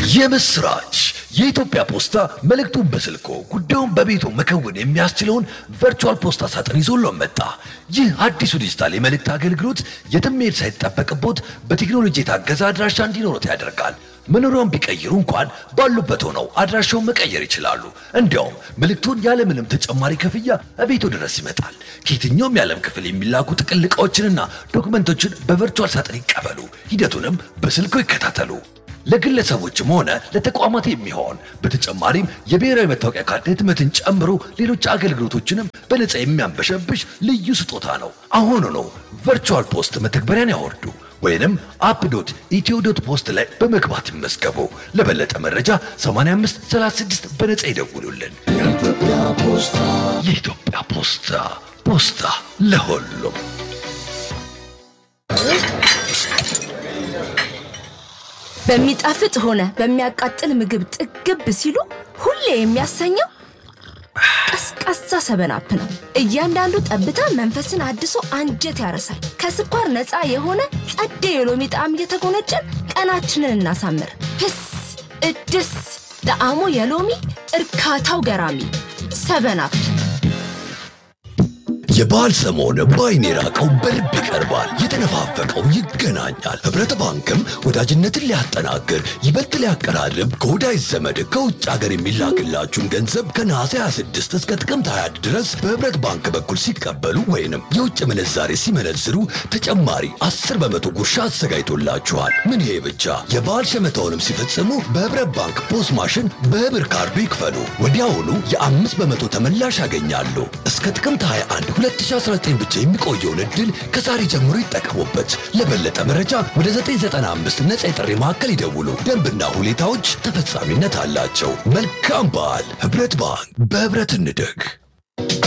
የምስራች! የኢትዮጵያ ፖስታ መልእክቱን በስልኮ ጉዳዩን በቤቱ መከወን የሚያስችለውን ቨርቹዋል ፖስታ ሳጥን ይዞሎን መጣ። ይህ አዲሱ ዲጂታል የመልእክት አገልግሎት የትም መሄድ ሳይጠበቅቦት በቴክኖሎጂ የታገዘ አድራሻ እንዲኖሩት ያደርጋል። መኖሪያውን ቢቀይሩ እንኳን ባሉበት ሆነው አድራሻውን መቀየር ይችላሉ። እንዲያውም መልእክቱን ያለምንም ተጨማሪ ክፍያ እቤቱ ድረስ ይመጣል። ከየትኛውም የዓለም ክፍል የሚላኩ ጥቅል ዕቃዎችንና ዶክመንቶችን በቨርቹዋል ሳጥን ይቀበሉ። ሂደቱንም በስልኮ ይከታተሉ። ለግለሰቦችም ሆነ ለተቋማት የሚሆን በተጨማሪም የብሔራዊ መታወቂያ ካርድ ህትመትን ጨምሮ ሌሎች አገልግሎቶችንም በነፃ የሚያንበሸብሽ ልዩ ስጦታ ነው። አሁኑ ነው ቨርቹዋል ፖስት መተግበሪያን ያወርዱ ወይንም አፕ ዶት ኢትዮ ዶት ፖስት ላይ በመግባት ይመዝገቡ። ለበለጠ መረጃ 85 36 በነፃ ይደውሉልን። የኢትዮጵያ ፖስታ ፖስታ ለሁሉም። በሚጣፍጥ ሆነ በሚያቃጥል ምግብ ጥግብ ሲሉ ሁሌ የሚያሰኘው ቀዝቃዛ ሰበናፕ ነው። እያንዳንዱ ጠብታ መንፈስን አድሶ አንጀት ያረሳል። ከስኳር ነፃ የሆነ ጸዴ የሎሚ ጣዕም እየተጎነጨን ቀናችንን እናሳምር። ህስ እድስ ጣዕሙ የሎሚ እርካታው ገራሚ ሰበናፕ። የበዓል ሰሞን በዓይን የራቀው በልብ ይቀርባል፣ የተነፋፈቀው ይገናኛል። ኅብረት ባንክም ወዳጅነትን ሊያጠናክር ይበልጥ ሊያቀራርብ ከወዳጅ ዘመድ ከውጭ ሀገር የሚላክላችሁን ገንዘብ ከነሐሴ 26 እስከ ጥቅምት 20 ድረስ በኅብረት ባንክ በኩል ሲቀበሉ ወይንም የውጭ ምንዛሬ ሲመነዝሩ ተጨማሪ 10 በመቶ ጉርሻ አዘጋጅቶላችኋል። ምን ይሄ ብቻ! የበዓል ሸመታውንም ሲፈጽሙ በኅብረት ባንክ ፖስ ማሽን በብር ካርዱ ይክፈሉ። ወዲያውኑ የአምስት በመቶ ተመላሽ ያገኛሉ። እስከ ጥቅምት 21 2019 ብቻ የሚቆየውን ዕድል ከዛሬ ጀምሮ ይጠቀሙበት። ለበለጠ መረጃ ወደ 995 ነፃ የጥሪ ማዕከል ይደውሉ። ደንብና ሁኔታዎች ተፈጻሚነት አላቸው። መልካም በዓል! ኅብረት ባንክ በኅብረት እንደግ።